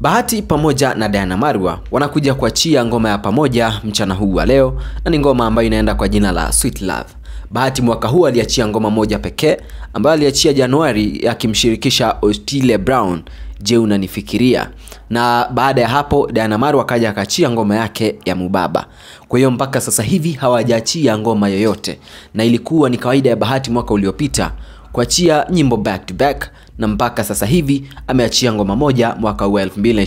Bahati pamoja na Diana Marwa wanakuja kuachia ngoma ya pamoja mchana huu wa leo, na ni ngoma ambayo inaenda kwa jina la Sweet Love. Bahati mwaka huu aliachia ngoma moja pekee ambayo aliachia Januari akimshirikisha Otile Brown, Je, unanifikiria? Na baada ya hapo Diana Marwa akaja akaachia ngoma yake ya Mubaba. Kwa hiyo mpaka sasa hivi hawajaachia ngoma yoyote, na ilikuwa ni kawaida ya Bahati mwaka uliopita kuachia nyimbo back to back na mpaka sasa hivi ameachia ngoma moja mwaka huu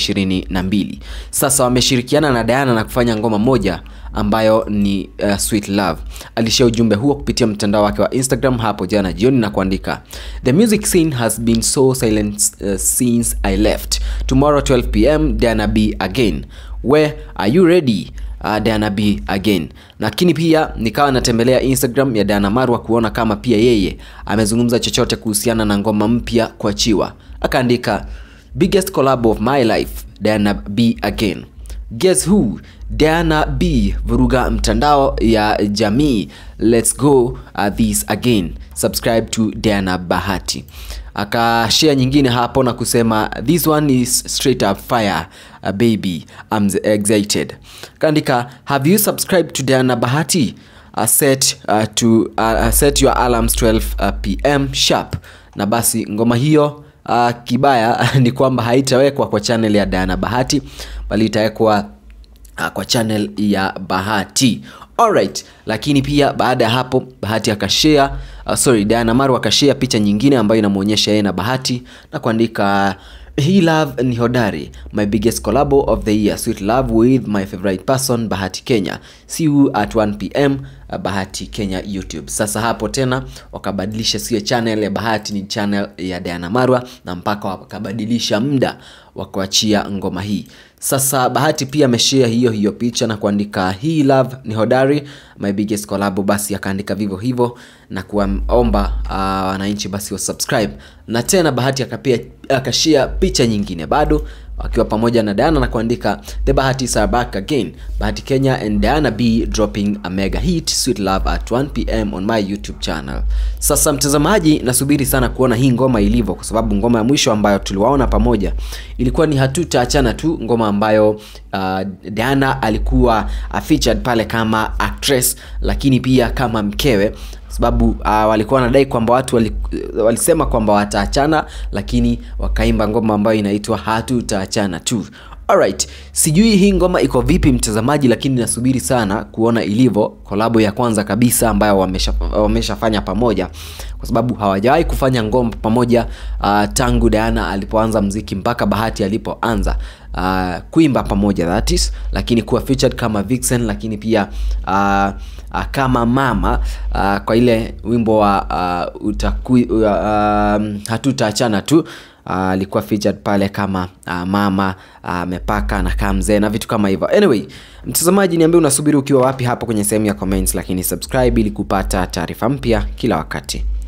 2022. Sasa wameshirikiana na Diana na kufanya ngoma moja ambayo ni uh, Sweet Love. Alishia ujumbe huo kupitia mtandao wake wa Instagram hapo jana jioni na kuandika The music scene has been so silent uh, since I left. Tomorrow 12 pm Diana B again. Where are you ready? Uh, Diana B again. Lakini pia nikawa natembelea Instagram ya Diana Marwa kuona kama pia yeye amezungumza chochote kuhusiana na ngoma mpya kuachiwa. Akaandika biggest collab of my life Diana B again. Guess who? Diana B vuruga mtandao ya jamii. Let's go uh, this again. Subscribe to Diana Bahati. Akashare nyingine hapo na kusema this one is straight up fire uh, baby I'm excited. Kaandika have you subscribed to Diana Bahati? Uh, set uh, to uh, set your alarms 12 uh, pm sharp. Na basi ngoma hiyo uh, kibaya ni kwamba haitawekwa kwa channel ya Diana Bahati bali itawekwa uh, kwa channel ya Bahati. Alright, lakini pia baada ya hapo Bahati akashare uh, sorry Diana Marwa akashare picha nyingine ambayo inamuonyesha yeye na Bahati na kuandika hii love ni hodari my biggest collab of the year sweet love with my favorite person Bahati Kenya see you at 1 pm uh, Bahati Kenya YouTube. Sasa hapo tena wakabadilisha, sio channel ya Bahati, ni channel ya Diana Marwa, na mpaka wakabadilisha muda wa kuachia ngoma hii. Sasa Bahati pia ameshare hiyo hiyo picha na kuandika hii love ni hodari my biggest collab, basi akaandika vivyo hivyo na kuwaomba wananchi uh, basi wa subscribe. Na tena Bahati akapia akashare picha nyingine bado wakiwa pamoja na Diana na kuandika the Bahatis are back again Bahati Kenya and Diana B dropping a mega hit Sweet Love at 1 pm on my YouTube channel. Sasa mtazamaji, nasubiri sana kuona hii ngoma ilivyo, kwa sababu ngoma ya mwisho ambayo tuliwaona pamoja ilikuwa ni hatutaachana tu, ngoma ambayo uh, Diana alikuwa uh, featured pale kama actress, lakini pia kama mkewe sababu uh, walikuwa wanadai kwamba watu wali, walisema kwamba wataachana, lakini wakaimba ngoma ambayo inaitwa hatutaachana tu. Alright, sijui hii ngoma iko vipi mtazamaji, lakini nasubiri sana kuona ilivyo, kolabo ya kwanza kabisa ambayo wameshafanya wamesha pamoja, kwa sababu hawajawahi kufanya ngoma pamoja uh, tangu Diana alipoanza mziki mpaka Bahati alipoanza uh, kuimba pamoja that is, lakini kuwa featured kama Vixen, lakini pia uh, uh, kama mama uh, kwa ile wimbo wa uh, utaku, uh, um, hatutaachana tu alikuwa uh, featured pale kama uh, mama amepaka uh, na kaa mzee na vitu kama hivyo. Anyway, mtazamaji, niambie unasubiri ukiwa wapi hapo kwenye sehemu ya comments, lakini subscribe ili kupata taarifa mpya kila wakati.